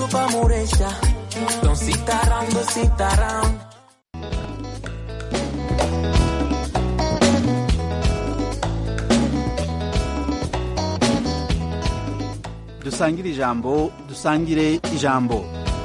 pa' Murecha. Don't sit around, don't sit around. dusangire ijambo dusangire ijambo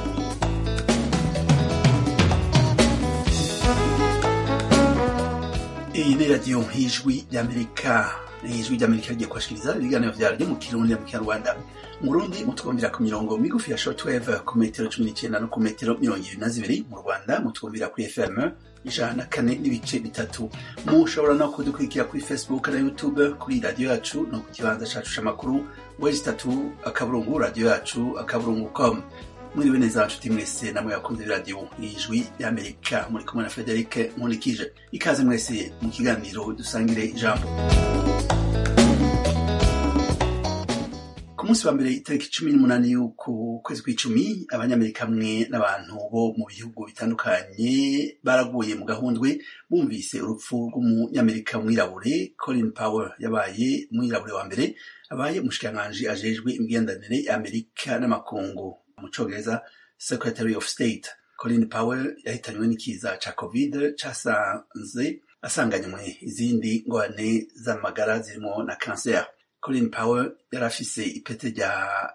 iyi ni radiyo nk'ijwi ry'amerika ijwi ry'amerika rigiye kubashikiriza ibiganiro vyaryo mu kirundi mu kinyarwanda mu burundi mutwumvira ku mirongo migufi ya shortwave ku metero cumi n'icenda no ku metero mirongo ibiri na zibiri mu rwanda mutwumvira kuri fm ijana na kane n'ibice bitatu mushobora no kudukurikira kuri facebook na youtube kuri radiyo yacu no ku kibanza cacu c'amakuru wezi tatu akaburungu radiyo yacu akaburungu com mwiriwe neza nshuti mwese namwe bakunze radiyo ijwi y'amerika muri kumwe na frederic nkunikije ikaze mwese mu kiganiro dusangire ijambo ku munsi wa mbere itariki cumi n'umunani y'uku kwezi kw'icumi abanyamerika hamwe n'abantu bo mu bihugu bitandukanye baraguye mu gahundwe bumvise urupfu rw'umunyamerika mwirabure colin powell yabaye umwirabure wa mbere abaye umushikiranganji ajejwe imigenderanire y'amerika n'amakungu mu congereza secretary of state colin powell yahitanywe n'ikiza ca covid casanze asanganywe izindi ngorane z'amagara zirimo na cancer colin powell yari afise ipete rya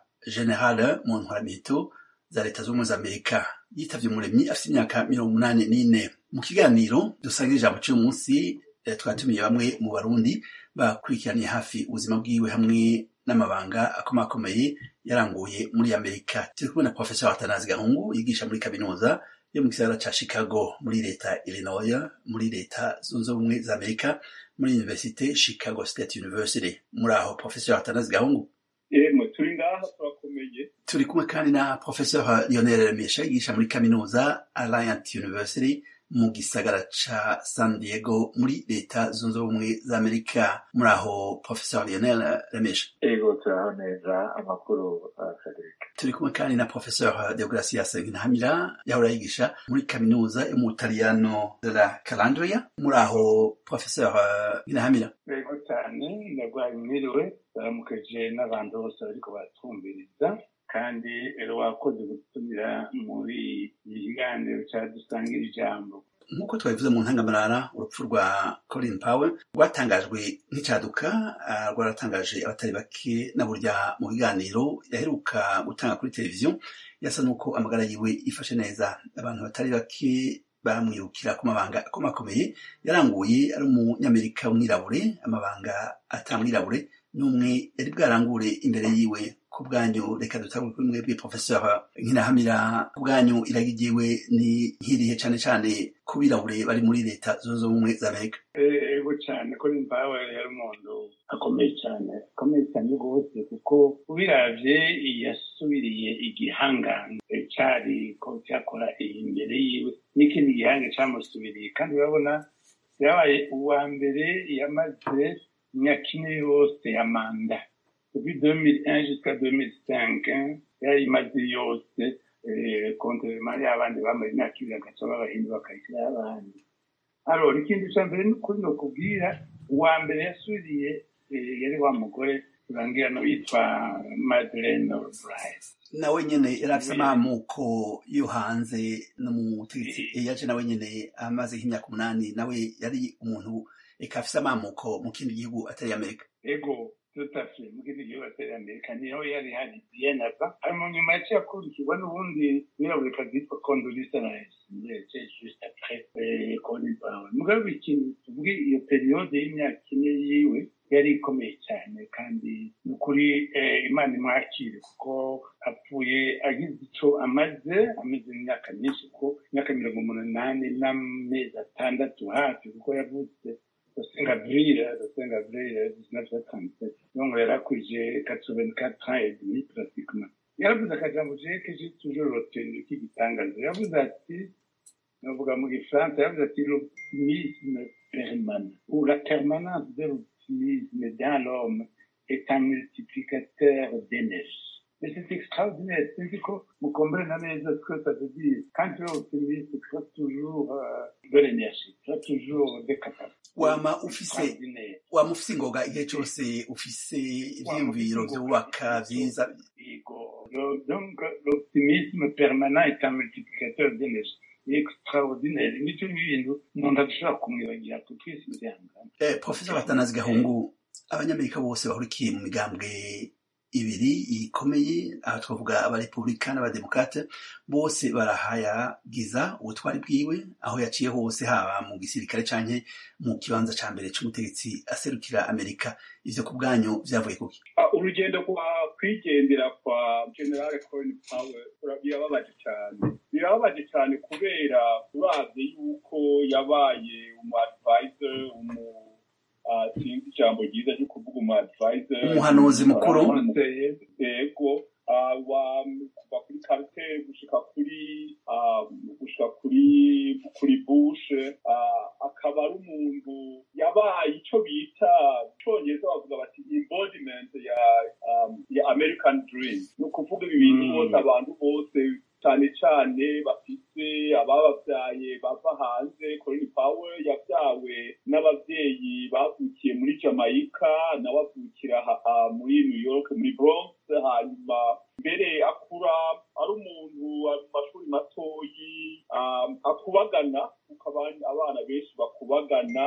general mu ntwaramiheto za leta z'ubumwe za amerika yitavye umuremyi afise imyaka mirongo umunani n'ine mu kiganiro dusangira ijambo c'uyu munsi twatumiye bamwe mu barundi bakurikiraniye hafi ubuzima bwiwe hamwe n'amabanga akomakomeye yaranguye muri amerika turi kumwe na professor atanazi gahungu yigisha muri kaminuza yo mu gisagara ca chicago muri leta illinois muri leta zunze ubumwe za amerika muri universite chicago state university muri aho professor atanazi gahungu yemwe turi ngaha turakomeye turi kumwe kandi na professor lionel remesha yigisha muri kaminuza alliant university mu gisagara ca san diego muri leta zunze ubumwe za amerika muri aho professor lionel remesha ego turaho neza amakuru frederic turi kumwe kandi na professeur deogracias ntahamira yahora yigisha muri kaminuza yo mu butaliyano de la calandria muri aho professeur ntahamira ego cyane ndagwaye mwiriwe baramukeje n'abantu bose bariko baratwumviriza kandi rero wakoze gutumira muri iki kiganiro cadusangira ijambo nk'uko twabivuze mu ntangamarara urupfu rwa colin powell rwatangajwe nk'icaduka rwaratangaje abatari bake na burya mu biganiro yaheruka gutanga kuri televiziyo yasa n'uko amagara yiwe yifashe neza abantu batari bake bamwirukira ku mabanga akomakomeye yaranguye ari umunyamerika w'umwirabure amabanga atamwirabure n'umwe yari bwarangure imbere yiwe ku bwanyu reka dutangure kuri mwebwe professeur nkinahamira ku bwanyu iragigiwe ni nkirihe cane cane ku birabure bari muri leta zunze ubumwe za amerika ego cyane colin powell yari umuntu akomeye cyane akomeye cyane rwose kuko ubiravye yasubiriye igihangange cari ko cyakora imbere yiwe n'ikindi gihange camusubiriye kandi urabona yabaye uwa mbere yamaze imyaka ine yose ya manda depuis 2001 jusqu'à 2005 yari imaze yose kontrement y'abandi bamaze imyaka ibiri agaca babahindi bakayishyiraho abandi alors ikindi ca mbere n'ukuri no kubwira uwa mbere yasubiriye yari wa mugore turangira no yitwa madeleine albright nawe nyene yari afise amamuko yo hanze no mu butegetsi yaje nawe nyene amaze nk'imyaka umunani nawe yari umuntu eka afise amamuko mu kindi gihugu atari amerika ego tout à fait mu kindi gihugu atari amerika niho yari hari bien avant hanyuma nyuma yaciye akurikirwa n'ubundi wirabura yitwa condolisa rice yaciye juste après colin powell mugabo ikintu tuvuge iyo periode y'imyaka ine yiwe yari ikomeye cyane kandi ni ukuri imana imwakire kuko apfuye agize ico amaze amaze imyaka myinshi kuko imyaka mirongo umunani n'amezi atandatu hafi kuko yavutse Saint Gabriel, le Saint Gabriel, 1937. Donc, elle a couché 84 ans et demi, pratiquement. yaravuze akajambo jewe que j'ai toujours retenu k'igitangaza yavuze ati navuga mu gifaransa yavuze ati l'optimisme permanent ou la permanence de l'optimisme dans l'homme est un multiplicateur d'énergie Mais c'est extraordinaire. C'est qu'on vous comprenez neza ce que ça veut dire. Quand tu es optimiste, tu as toujours euh, de l'énergie, tu as toujours des capacités. wama ufise extraordinaires. wama ufise ingoga igihe cose ufise ivyiyumviro vyubaka vyiza Ego. Le- Donc, l'optimisme permanent est un multiplicateur d'énergie. extraordinaire. Nicyo bintu umuntu adashobora kumwibagira kuko isi byangana. Eh, Profesa Batanazi Gahungu abanyamerika bose bahurikiye mu migambwe ibiri ikomeye aha twavuga abarepublika n'abademokrate bose barahayagiza ubutwari bwiwe aho yaciye hose haba mu gisirikare canke mu kibanza ca mbere c'umutegetsi aserukira amerika ivyo ku bwanyu vyavuye kuki Ah, urugendo kwa kwigendera kwa general colin powell ura- birababaje cyane birababaje cyane kubera uravye yuko yabaye umu advisor umu ah, sinzi ijambo ryiza ryo kuvuga umu advisor Umuhanuzi mukuru. yego ah, wa kuva kuri carter gushika kuri ah, gushika kuri kuri bush ah, akaba ari umuntu yabaye ico bita icongereza bavuga bati embodiment ya um, ya american dream ni ukuvuga ibi bintu Mm. bose abantu bose cyane cyane bafise ababavyaye bava hanze colin powell yavyawe n'abavyeyi bavukiye muri jamaica nawe avukira ha- ah, muri new york muri bronx hanyuma mbere akura ari umuntu ari mu mashuri matoyi um, akubagana kuko abandi- abana benshi bakubagana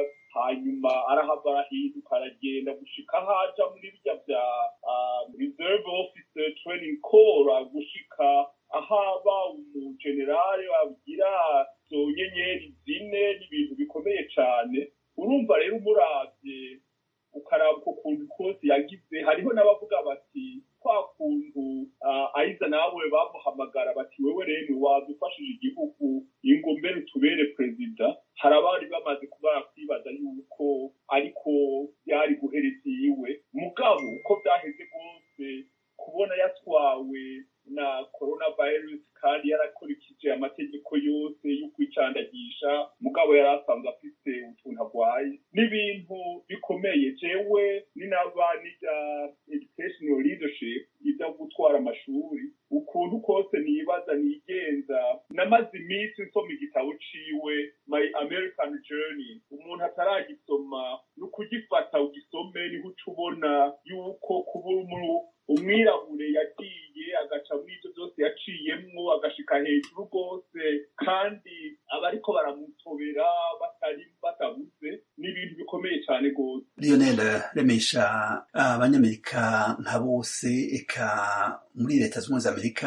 hanyuma arahava arahinduka aragenda gushika aho aja muri birya vya um, reserve officer training corps gushika aho aba umugenerale agira izo nyenyeri zine n'ibintu bikomeye cane urumva rero umuravye ukaraba uko kuntu kose yagize hariho n'abavuga bati kwa kuntu uh, aiza nawe bamuhamagara bati wewe rero wadufashije igihugu ingo mbere utubere perezida hari abari bamaze kuba kwibaza yuko ariko byari guhereza iyiwe mugabo uko byaheze rwose kubona yatwawe na coronavirus kandi yarakurikije amategeko yose yo kwicandagisha mugabo yari asanzwe afite utuntu arwaye n'ibintu bikomeye jewe ninaba n'ibya educational leadership ibyo gutwara amashuri ukuntu kose nibaza nigenza namaze iminsi nsoma igitabo ciwe my american journey umuntu ataragisoma ni ukugifata ugisome niho uca ubona yuko kuba umu- umwirabure yagiye agaca muri ibyo byose yaciyemwo agashika hejuru rwose kandi abariko baramutobera batari batabuze ni ibintu bikomeye cyane rwose Lionel Remesha abanyamerika nka bose eka muri leta z'ubumwe za Amerika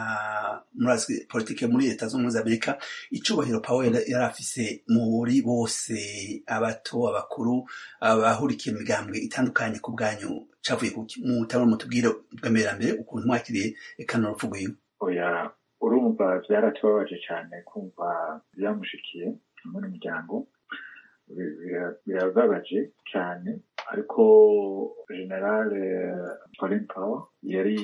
ah, murazi politike muri leta z'ubumwe za Amerika icubahiro Powell yari afise muri bose abato abakuru abahurikiye mu migambwe itandukanye ku bwanyu cavuye kuki mutabona mutubwire bwa mbere ukuntu mwakiriye eka n'urupfu rwiwe oya urumva byaratubabaje cyane kumva byamushikiye hamwe n'umuryango Bi- bira- birababaje cyane ariko generale colin powell yari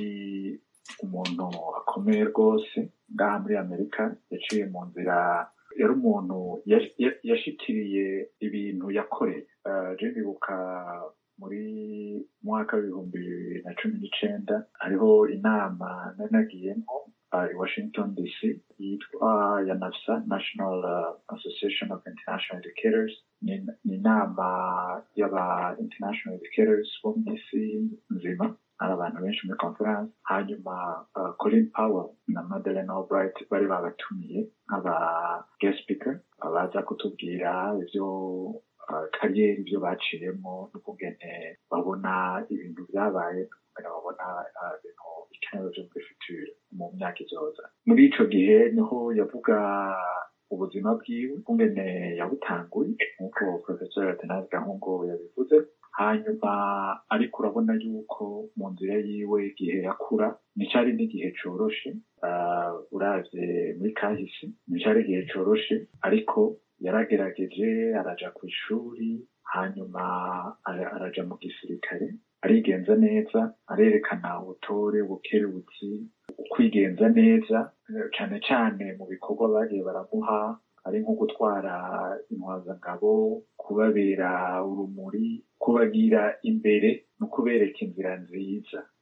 umuntu akomeye rwose ngaha muri amerika yaciye mu nzira yari umuntu yash- ya- yashikiriye ibintu yakoreye Eh, je ndibuka muri mwaka w'ibihumbi bibiri na cumi n'icenda hariho inama nari nagiyemo uh, i Washington DC yitwa ya NAFSA National uh, Association of International Educators ni ni inama y'aba international educators bo mu isi nzima hari abantu benshi muri conference hanyuma uh, Colin Powell na Madeleine Albright bari babatumiye nk'aba guest speaker baza kutubwira ivyo uh, kariyeri ibyo baciyemo n'ukungene babona ibintu byabaye n'ukungene babona uh, ibintu bikenewe byo muri future mu myaka izoza muri ico gihe niho yavuga ubuzima bwiwe ukungene yabutanguye nk'uko professor Atanazi Gahungu yabivuze hanyuma ariko urabona yuko mu nzira yiwe igihe yakura nticari n'igihe coroshe uh, uravye muri kahisi nticari igihe coroshe ariko yaragerageje araja ku ishuri hanyuma ara- araja mu gisirikare arigenza neza arerekana ubutore ubukerebutsi ukwigenza neza eh, cane cane mu bikorwa bagiye baramuha ari nko gutwara intwazangabo kubabera urumuri kubagira imbere no kubereka inzira nziza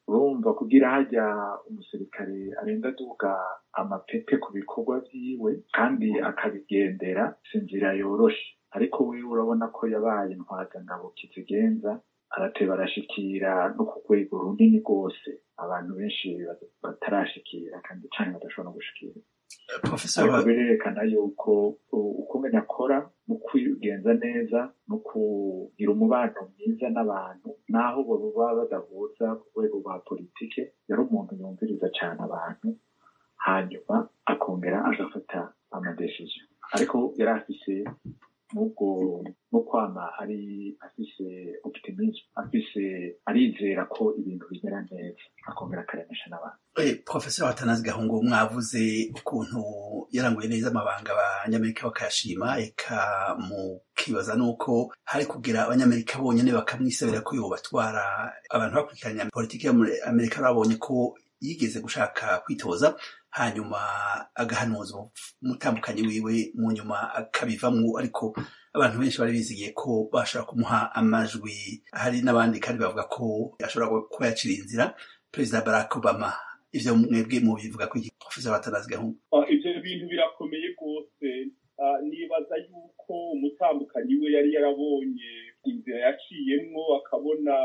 urumva kugira hajya umusirikare arenga aduga amapete ku bikorwa vyiwe kandi akabigendera si inzira yoroshe ariko wiwe urabona ko yabaye intwazangabo kizigenza arateba arashikira no ku rwego runini rwose abantu benshi batarashikira kandi cane badashobora no gushikira professor ariko birerekana yuko ukumenya akora mu kwigenza neza no kugira umubano mwiza n'abantu naho baba badahuza ku rwego rwa politike yari umuntu yumviriza cane abantu hanyuma akongera agafata amadesije ariko yari afise n'ubwo no kwama ari afise optimisme afise arizera ko ibintu bimera neza akongera akaremesha n'abantu Eh, Professor Watanazi Gahungu mwavuze ukuntu yaranguye neza amabanga abanyamerika bakayashima eka mukibaza nuko hari kugira abanyamerika bonyene bakamwisabira ko yobatwara abantu bakurikiranya politiki yo muri Amerika babonye ko yigeze gushaka kwitoza hanyuma agahanuza umutambukanyi wiwe mu nyuma akabivamwo ariko abantu benshi bari bizigiye ko bashobora kumuha amajwi hari n'abandi kandi bavuga ko ashobora kuba yacira inzira perezida barack obama ivyo mwebwe mubivuga ko iki professor watanazi gahungu Ah, ivyo bintu birakomeye rwose Ah, nibaza yuko umutambukanyi we yari yarabonye inzira yaciyemwo akabona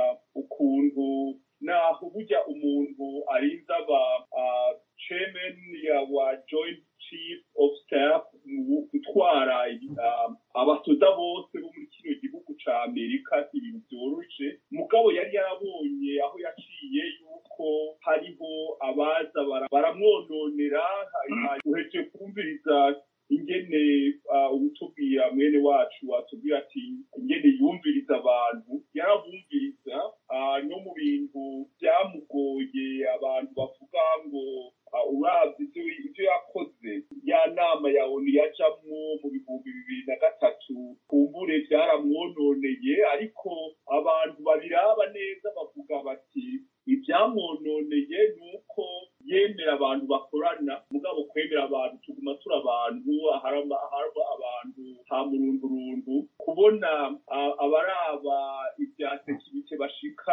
ukuntu naho burya umuntu arinze aba ah, chairman ya wa joint chief of staff mu gutwara ah, abasoda bose bo muri kino gihugu ca amerika si ibintu vyoroshe mugabo yari yarabonye aho yaciye yuko hariho abaza bara- baramwononera hanyuma uheje kumviriza ingene uh, ubutubwira mwene wacu watubwira ati ingene yumviriza abantu yarabumviriza uh, no mu bintu byamugoye abantu bavuga ngo uh, uravye ivyo ivyo yakoze ya nama ya onu yajamwo mu bihumbi bibiri na gatatu kumbure vyaramwononeye ariko abantu babiraba neza bavuga bati ivyamwononeye ni uko yemera abantu bakorana mugabo kwemera abantu tuguma turi abantu aharaba aharaba abantu ha murundurundu kubona ah, abaraba ibya sekirite bashika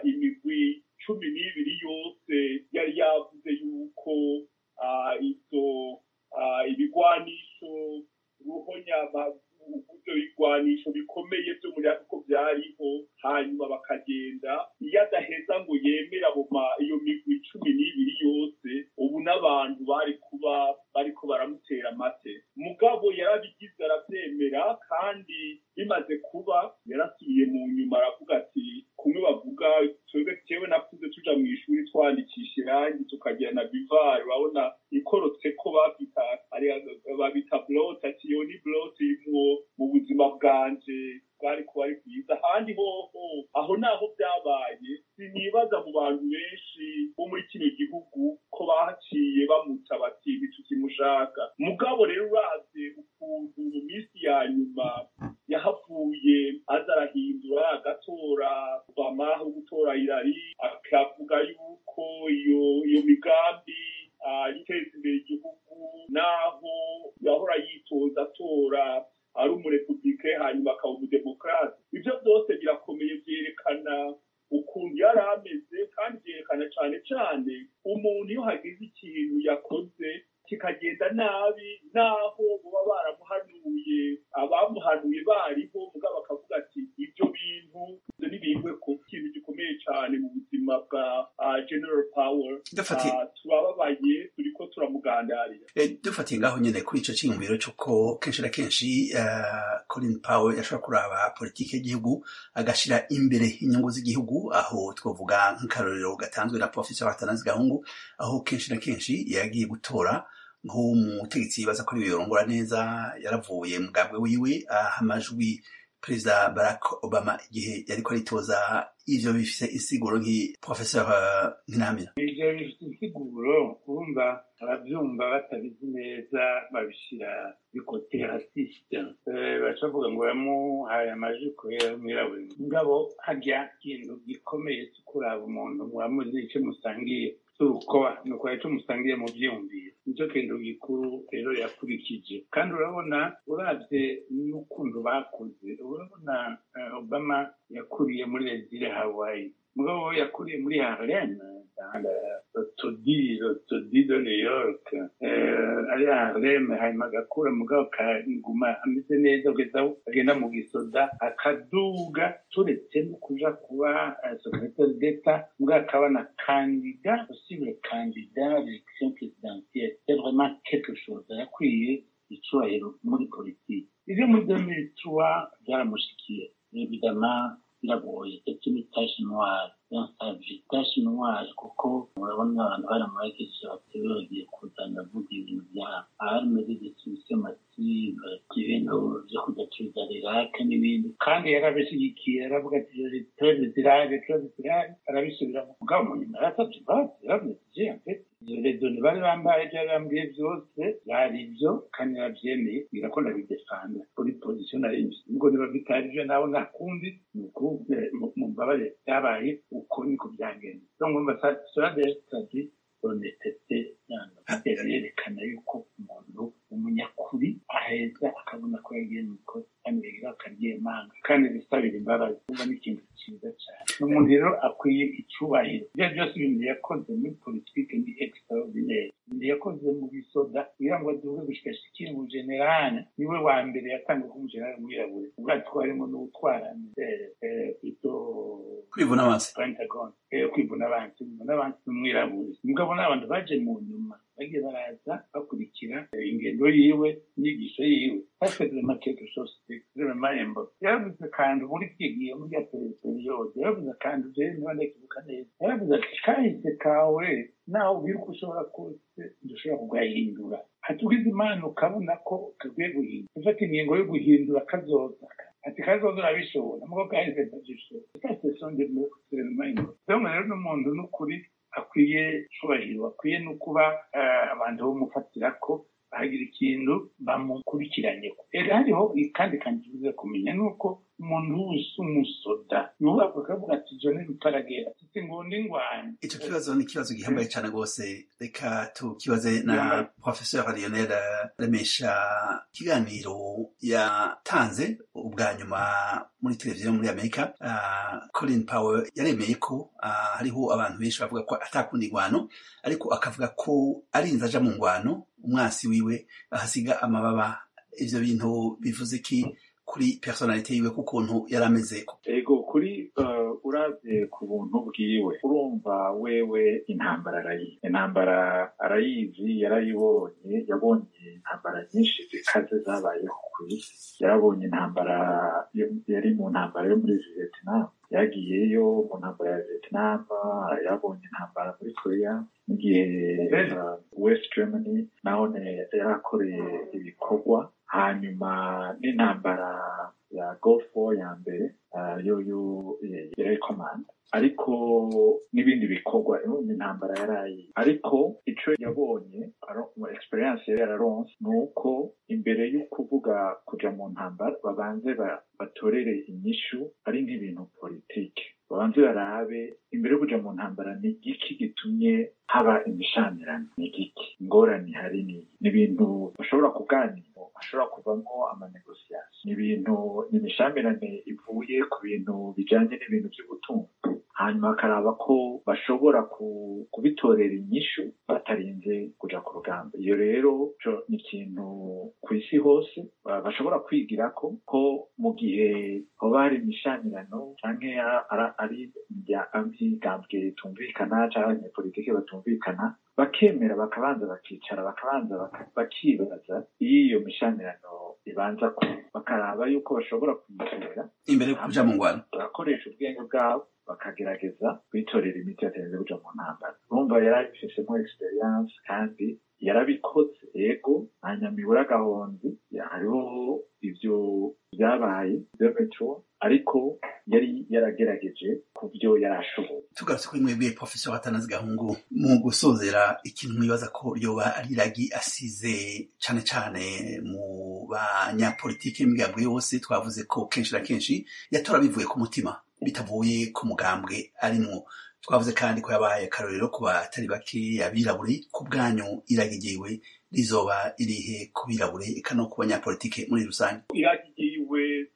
imigwi cumi n'ibiri yose yari yavuze yuko ah, izo ah, ibigwanisho ruhonyama ibyo bigwanisho bikomeye byo muri ako byariho hanyuma bakagenda iyo adaheza ngo yemere abo ma- iyo migwi cumi n'ibiri yose ubu n'abantu bari kuba bariko baramutera amate mugabo yarabigize arabyemera kandi bimaze kuba yarasubiye mu nyuma aravuga ati kumwe bavuga twebwe tewe nakuze tuja mu ishuri twandikisha irangi tukagira na bivari urabona ikorotse ko babita ari- babita blote ati iyo ni blote irimwo mu buzima bwanje bwari kuba ari bwiza ahandi hoho aho naho byabaye sinibaza mu bantu benshi bo muri kino gihugu ko bahaciye bamuta bati ntitukimushaka mugabo rero uravye ukuntu mu minsi ya nyuma yahavuye aza arahindura agatora obama aho gutora irari akavuga yuko iyo iyo migambi ah, iteza imbere igihugu naho yahora yitoza atora ari umurepublike hanyuma akaba umudemokrate ibyo byose birakomeye byerekana ukuntu yari ameze kandi byerekana cyane cyane umuntu iyo hagize ikintu yakoze kikagenda nabi naho baba baramuhanuye abamuhanuye bariho mugabo bakavuga ati ibyo bintu ibyo ntibihwe ku kintu gikomeye cyane mu buzima bwa ah, general power Dufatiye- Ah, turababaye turiko turamugandarira Eh, dufatiye ngaho nyene kuri ico ciyumviro c'uko kenshi na kenshi eh, Colin Powell yashobora kuraba politike y'igihugu agashira imbere inyungu z'igihugu aho twovuga nk'akarorero gatanzwe na Professor Watanazi Gahungu aho kenshi na kenshi yagiye gutora nk'umutegetsi yibaza ko ariwe yorongora neza yaravuye mu bwabwe wiwe aha amajwi perezida barack obama igihe yariko aritoza ivyo bifise insiguro nk'i professeur eh, nkinamira ivyo bifite insiguro urumva abavyumva batabizi neza babishira bikote rasiste baca bavuga ngo yamuhaye amajwi kubera mwirabure mugabo harya ikintu gikomeye cyo kuraba umuntu mwamuzi ico musangiye urukoba ni ukora ico musangiye mu vyiyumviro nicyo kintu gikuru rero yakurikije kandi urabona uravye n'ukuntu bakuze urabona eh, obama yakuriye muri rezire hawaii mugabo we yakuriye muri harlem dans le taudis le taudis de new york eh, ari harlem hanyuma agakura mugabo kaguma ameze neza kugeza aho agenda mu gisoda akaduga turetse no kuja kuba eh, secrétaire d'etat mugabo akaba na kandida possible candidat à l'élection présidentielle c'est vraiment quelque chose yakwiye icyubahiro muri politiki ibyo muri 2003 byaramushikiye évidemment biragoye ndetse ni tache noire yansabye tache noire kuko murabona abantu baramubagejeje batewe bagiye kuzana avuga ibintu bya arme de destruction massive ibintu byo kudacuruza rirake n'ibindi kandi yarabishyigikiye aravuga ati turebe ziraje turebe ziraje arabisubiramo mugabo mu nyuma yarasabye imbabazi yaravuze ati je mfite redoni bari bambaye ibyo yarambwiye byose byari ibyo kandi yarabyemeye mbwira ko ndabidefanda kuri pozisiyo nari mfite ubwo niba bitari ibyo nawe nta kundi ni uku mu mbabare byabaye uko niko byagenze donc ngomba cela déjà traduit honestete yanga yerekana yuko umuntu umunyakuri aheza akabona ko yagiye mu ikosa kandi yagira akaryemanga kandi bisabira imbabazi kuba ni ikintu cyiza cyane umuntu rero akwiye icyubahiro ibyo byose ibintu yakoze muri politiki ni extraordinaire ibintu yakoze mu bisoda kugira ngo aduhe gushika shikiri mu generale niwe wa mbere yatanga ko umugenerale mwirabure ubwato harimo n'utwara ito kwivuna amaso pentagon kwivuna abansi kwivuna abansi n'umwirabure mugabo n'abantu baje mu nyuma bagiye baraza bakurikira ingendo yiwe inyigisho yiwe basezereman quelque chose extremement important yaravuze kandi muri kigiye muri ya periyode yaravuze kandi jewe niba ndakibuka neza yaravuze ati kahise kawe nawe ubwira uko ushobora kose dushobora kugahindura hatugize imana ukabona ko kagiye guhindura ufata ingingo yo guhindura kazoza ati kazoza urabishobora mugo kahise ndagishobora sase sonde mu extremement important rero n'umuntu n'ukuri akwiye cyubahiro akwiye no kuba abantu bamufatira ko bahagira ikintu bamukurikiranyeho rero hariho kandi kandi tubuze kumenya ni uko umuntu wese umusoda yubaka akavuga ati jo ni rutaragera ati ngo ndi ngwanye icyo kibazo ni ikibazo gihambaye cyane rwose reka tukibaze na professeur lionel remesha ikiganiro yatanze ubwa nyuma muri televiziyo muri amerika uh, colin powell yaremeye ko uh, hariho abantu benshi bavuga ko atakunda ingwano ariko akavuga ko arinze aja mu ngwano umwasi wiwe ahasiga amababa ivyo bintu bivuze ki kuri personalite yiwe kukuntu yari ameze ego kuri uh, uravye ku buntu bwiwe urumva wewe intambara arayizi intambara arayizi yarayibonye yabonye intambara nyinshi zikaze zabayeho ku isi yarabonye intambara yari mu ntambara yo muri vietnam yagiyeyo mu ntambara ya vietnam yabonye intambara muri korea n'igihe uh, west germany naho yarakoreye ibikorwa hanyuma n'intambara ya Gulf War ya mbere yo yo yari command ariko n'ibindi bikorwa intambara yarayi ariko ico yabonye mu experience yari yararonse ni uko imbere yo kuvuga kuja mu ntambara babanze batorere inyishu ari nk'ibintu politike babanze barabe imbere yo kuja mu ntambara ni igiki gitumye haba imishamirano ni igiki ingorane hari ni ibintu bashobora kuganira hashobora kuvamo amanegosiyasi ni ibintu ni imishamirane ivuye ku bintu bijanye n'ibintu by'ubutunzi hanyuma bakaraba ko bashobora kubitorera inyishu batarinze kuja ku rugamba iyo rero ni ikintu ku isi hose bashobora kwigira ko ko mu gihe hoba hari imishamirano canke ari imigambwe itumvikana canke abanyepolitike batumvikana bakemera bakabanza bakicara bakabanza bakibaza iyo iyo mishamirano ibanza ku bakaraba yuko bashobora kuyitera imbere yo kuja mu ngwano bagakoresha ubwenge bwabo bakagerageza kwitorera imiti batarinze kuja mu ntambara urumva yari abifisemo experience kandi yarabikoze yego hanyuma agahonzi hariho ivyo byabaye byometro ariko yari yaragerageje ku byo yari ashoboye tugarutse kuri mwebwe professeur atanazi gahungu mu gusozera ikintu mwibaza ko ryoba ari ragi asize cane cane mu banyapolitike n'imigambwe yose twavuze ko kenshi na kenshi yatora bivuye ku mutima bitavuye ku mugambwe arimwo twavuze kandi ko yabaye akarorero ku batari bake abirabure ku bwanyu iragigiwe rizoba irihe ku birabure eka no ku banyapolitike muri rusange iragigiwe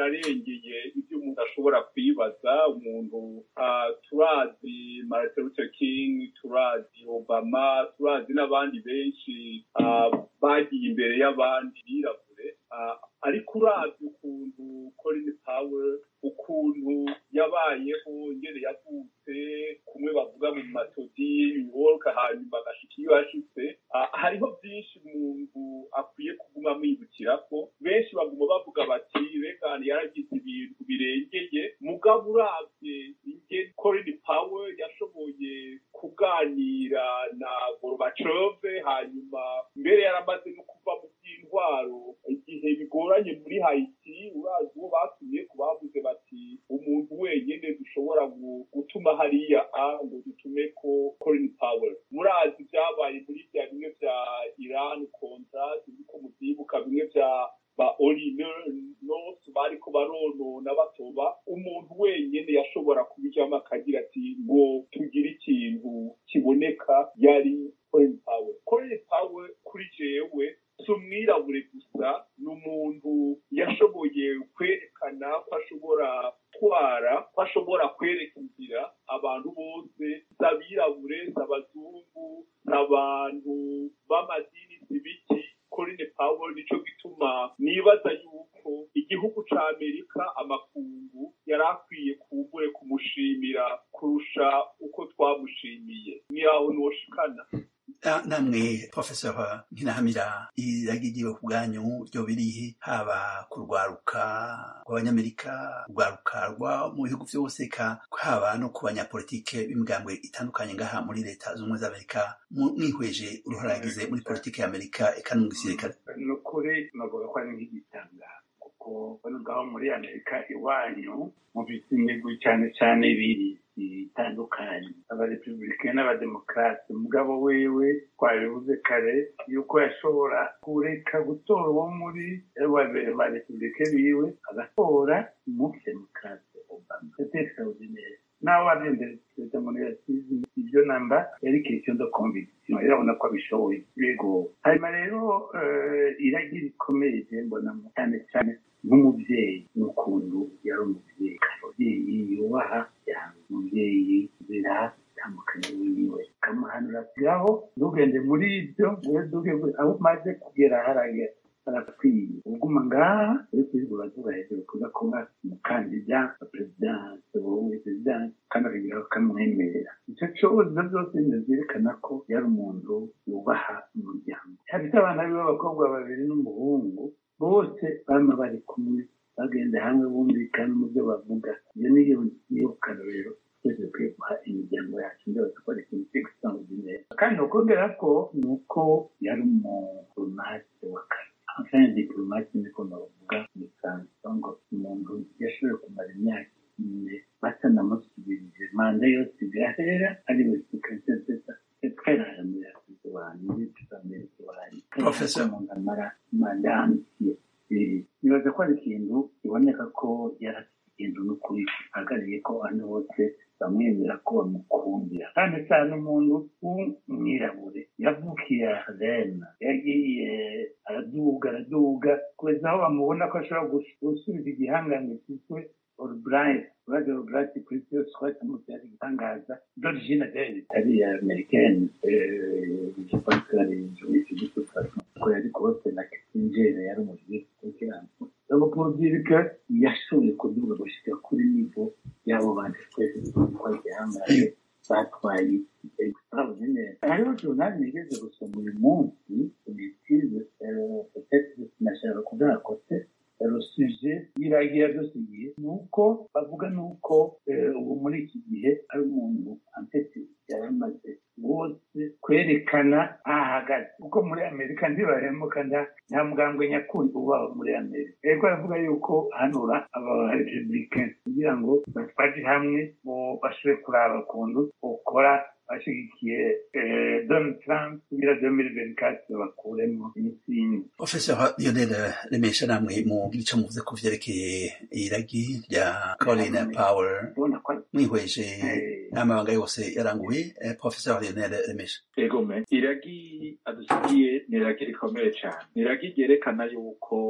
birarengeye ibyo umuntu ashobora kwibaza umuntu ah, turazi martin luther king turazi obama turazi n'abandi benshi ah, bagiye imbere y'abandi birabure Ah, ariko uravye ukuntu colin powell ukuntu yabayeho ingene yavutse kumwe bavuga mu matodi new york hanyuma agashika iyo yashitse Ah, hariho byinshi umuntu akwiye kuguma amwibukirako benshi baguma bavuga bati regan yaragize ibintu birengeye mugabo uravye ingene colin powell yashoboye kuganira na gorbachev hanyuma mbere yaramaze no kuva mu by'intwaro igihe bigoranye muri haiti urazi uwo batumye ku bavuze bati umuntu wenyine dushobora gu- gutuma hariya a ngo dutume ko colin powell murazi ibyabaye muri bya bimwe bya iran kontra tuzi ko mubyibuka bimwe bya ba orine nos bariko baronona batoba umuntu wenyine yashobora kubijyamo akagira ati ngo tugire ikintu kiboneka yari colin powell colin powell kuri jewe si umwirabure gusa ni umuntu yashoboye kwerekana ko ashobora gutwara ko ashobora kwereka inzira abantu bose z'abirabure z'abazungu n'abantu b'amadini z'ibiki Colin Powell nico gituma nibaza yuko igihugu ca Amerika amakungu yari akwiye kumbure kumushimira kurusha uko twamushimiye ni aho noshikana Ah, namwe professor nkinahamira iragigiwe ku bwanyu ryo birihe haba ku rwaruka rw'abanyamerika urwaruka rwa mu bihugu vyose ka haba no ku banyapolitike b'imigambwe itandukanye ngaha muri leta z'ubumwe z'amerika mu- mwihweje uruhara yagize muri politike y'amerika eka no mu gisirikare ni ukuri navuga ko ari nk'igitanga kuko bano ngaho muri amerika iwanyu mu bisimigwi cyane cyane biri bitandukanye abarepublike n'abademokarate umugabo wewe twabivuze kare yuko yashobora kureka gutora uwo muri abarepublike biwe agatora umudemokarate obama c'était extraordinaire nawe wabyendera perezida muri yasize ibyo namba yari question de conviction irabona ko abishoboye yego hanyuma rero eh, iragira ikomeye je mbonamo cyane cyane nk'umubyeyi n'ukuntu yari umubyeyi umubyeyi yubaha cyane umubyeyi zira itandukanye wiwe kamuhanura ngaho ntugende muri ibyo wowe duge aho umaze kugera haragera arakwiye uguma ngaha uri kubigura tuba hejuru kuza kuba umukandida wa perezidansi wowe perezidansi kandi akagira akamwemerera icyo cyose byose byerekana ko yari umuntu yubaha umuryango hafite abana be b'abakobwa babiri n'umuhungu bose bama bari kumwe bagenda hamwe bumvikana mu byo bavuga iyo niyo niyo karorero twese dukwiye guha imiryango yacu ndetse dukora ikintu cy'extraordinaire kandi ukongera ko ni uko yari umudiplomate wa kare enfin diplomate niko navuga mu Faransa ngo umuntu yashoboye kumara imyaka ine batanamusubirije manda yose igahera ari we secrétaire d'État c'est très rare muri Afurika abantu muri Amerika bari Professor. umuntu amara manda entier Eh, nibaza ko ari ikintu kiboneka ko yari afite ikintu n'ukuri ahagarariye ko abantu bose bamwemera ko bamukundira kandi cyane umuntu w'umwirabure yavukiye rena yagiye araduga araduga kugeza aho bamubona ko ashobora gus- gusubiza igihangange cyitwe Albright uraje Albright kuri cyo swati mu cyari gitangaza d'origine d'ailleurs itari ya américaine euh, je pense que ari juif de toute façon ko yari kose na Kissinger yari umujyi kukirango donc pour dire que yashoboye kuduga gushika kuri niveau y'abo bandi twese twari gihangange batwaye extraordinaire hariho journal nigeze gusoma uyu munsi ubitize peut-être nashaka kuvuga kote le sujet y'iragira dusigiye ni uko bavuga ni uko eh, ubu muri iki gihe ari umuntu antete yari amaze wose kwerekana aho ahagaze kuko muri amerika ntibahemuka nta nta mugambwe nyakuri uba muri amerika ariko aravuga yuko hanura aba republicain kugira ngo baje hamwe ngo bashobore kuraba ukuntu ukora bashyigikiye eh, donald trump kugira 2024 bakuremo imitsingi professor lionel remesha namwe mugira ico muvuze ku vyerekeye iragi rya colin powell ubona ko mwihweje Eh. n'amabanga yose yaranguye eh, professor lionel remesha ego me iragi adusigiye ni iragi rikomeye cyane ni iragi ryerekana yuko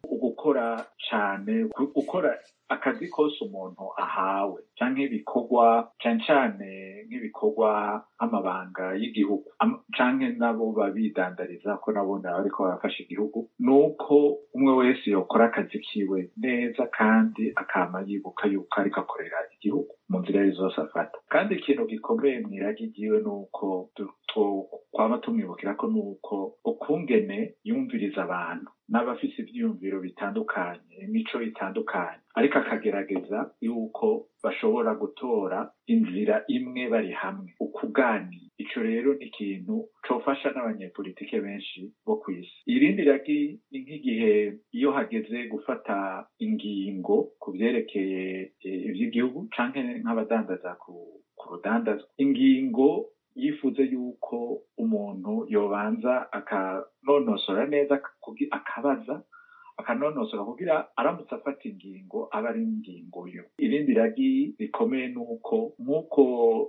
ugukora cane gu- gukora akazi kose umuntu ahawe canke ibikorwa cane cane nk'ibikorwa nk'amabanga y'igihugu Am- canke nabo babidandariza ko nabo nabo bariko barafasha igihugu nuko umwe wese yokora akazi kiwe neza kandi akama yibuka yuko ariko akorera igihugu mu nzira ari zose afata kandi ikintu gikomeye mw'iragi ryiwe ni uko tu- tu- kwama tumwibukira ko ni uko ukungene yumviriza abantu n'abafise ivyiyumviro bitandukanye imico itandukanye ariko akagerageza yuko bashobora gutora inzira imwe bari hamwe ukuganira ico rero ni ikintu cofasha n'abanyepolitike benshi bo kw'isi irindi ragi ni nk'igihe iyo hageze gufata ingingo ku vyerekeye eh, ivy'igihugu canke nk'abadandaza ku ku rudandazwa ingingo yifuze yuko umuntu yobanza akanonosora neza kugi- akabaza akanonosora kugira aramutse afata ingingo aba ari ingingo yo irindi ragi rikomeye ni uko nk'uko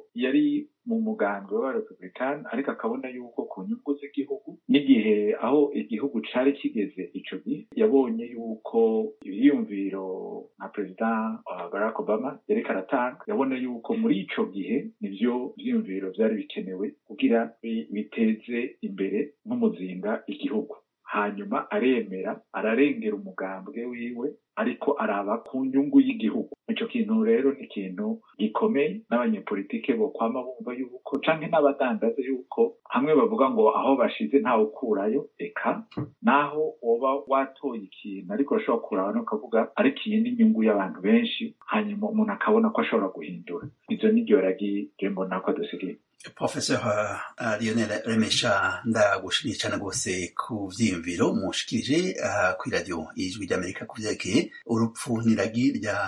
yari mu mugambi w'abarepublikani ariko akabona yuko ku nyungu z'igihugu n'igihe aho igihugu cari kigeze ico gihe yabonye yuko ivyiyumviro nka perezida wa barack obama yariko aratanga yabona yuko muri ico gihe nivyo vyiyumviro vyari bikenewe kugira bi- biteze imbere nk'umuzinga igihugu hanyuma aremera ararengera umugambwe wiwe ariko araba ku nyungu y'igihugu ico kintu rero ni ikintu gikomeye n'abanyepolitike bo kwama bumva yuko canke n'abadandaza yuko hamwe bavuga ngo aho bashize ntawe ukurayo eka naho woba watoye ikintu ariko urashobora kuraba no ukavuga ariko iyi ni inyungu y'abantu benshi hanyuma umuntu akabona ko ashobora guhindura izo ni ryo ragi je mbona ko dusigaye Professor uh, Lionel Remesha ndagushimiye cyane rwose ku vyiyumviro mushikirije uh, kuri radio ijwi ry'Amerika ku vyerekeye urupfu n'iragi rya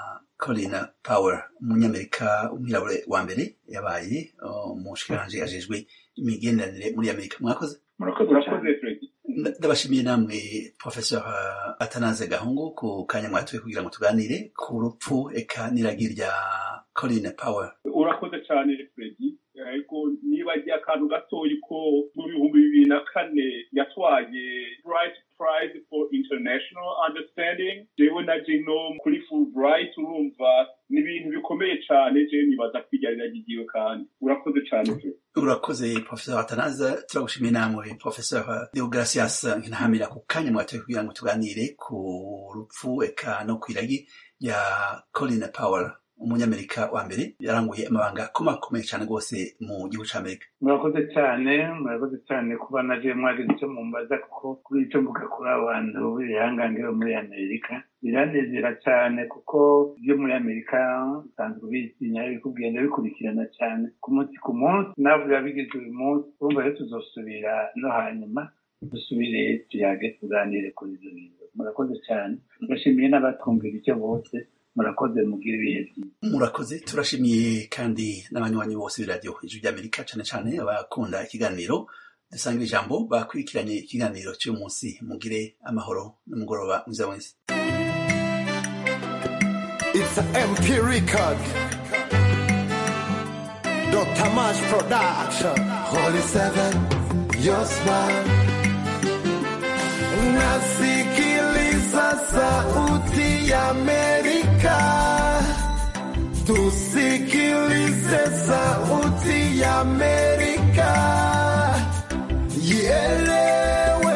Colin Powell umunyamerika umwirabure wa mbere yabaye uh, umushikiranje ajejwe imigenderanire muri Amerika mwakoze murakoze cyane urakoze fredi Nda- ndabashimiye namwe Professor uh, Atanaze Gahungu ku kanya mwatoye kugira ngo tuganire ku rupfu eka n'iragi rya Colin Powell urakoze cyane fredi ariko niba agiye akantu gatoya ko mu bihumbi bibiri na kane yatwaye bright prize for international understanding jewe na jino kuri fulbright urumva ni ibintu bikomeye cyane jewe nibaza kwigarira ry'igiwe kandi urakoze cyane fredi urakoze professor atanaza turagushimiye namwe professor deogracias nkinahamira ku kanya mwatoye kugira ngo tuganire ku rupfu eka no kwiragi ya colin powell umunyamerika wa mbere yaranguye amabanga akomakomeye cyane rwose mu gihugu c'amerika murakoze cyane murakoze cyane kuba naje mwagize icyo mumbaza kuko kuri icyo mvuga kuri abantu b'ibihangange bo muri amerika biranezera cyane kuko ibyo muri amerika bisanzwe bitinya biri kugenda bikurikirana cyane ku munsi ku munsi nawe biba bigeze uyu munsi urumva rero tuzosubira no hanyuma dusubire tuyage tuganire kuri ibyo bintu murakoze cyane ndashimiye n'abatwumvira icyo bose murakoze mugire ibihe byiza murakoze turashimiye kandi n'abanywanyi bose b'iradiyo ijwi ry'amerika cyane cyane abakunda ikiganiro dusangira ijambo bakurikiranye ikiganiro cy'uyu munsi mugire amahoro n'umugoroba mwiza wese It's an MP record. Dr. Mash Production. Holy Seven, your smile. Nasikiliza sauti ya Amerika. Tusikilize sauti ya Amerika. Ielewe,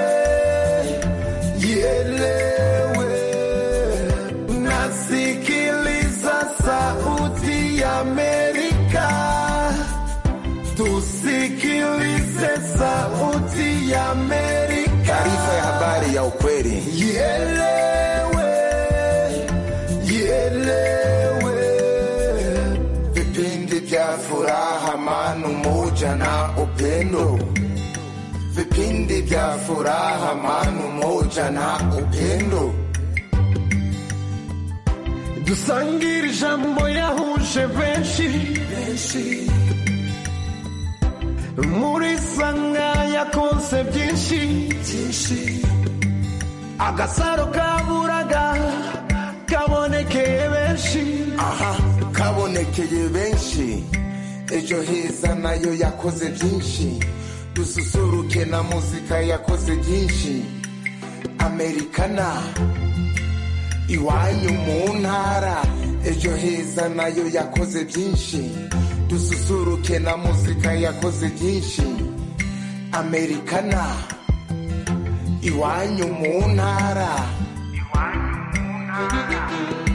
ielewe. Nasikiliza sauti ya Amerika. Tusikilize sauti ya Amerika. Taarifa ya habari ya ukweli. Ielewe, ielewe. Vipindi vya furaha, amani, umoja na upendo. Vipindi vya furaha, amani, umoja na upendo. dusangire ijambo yahuje benshi muri sanga yakonse byinshi agasaro kaburaga kabonekeye benshi Aha, kabonekeye benshi. Ejo heza nayo yakoze byinshi. Dususuruke na muzika yakoze byinshi. amerikana iwanyu mu ntara ejo heza nayo yakoze byinshi dususuruke na muzika yakoze byinshi amerikana iwanyu mu ntara iwanyu mu ntara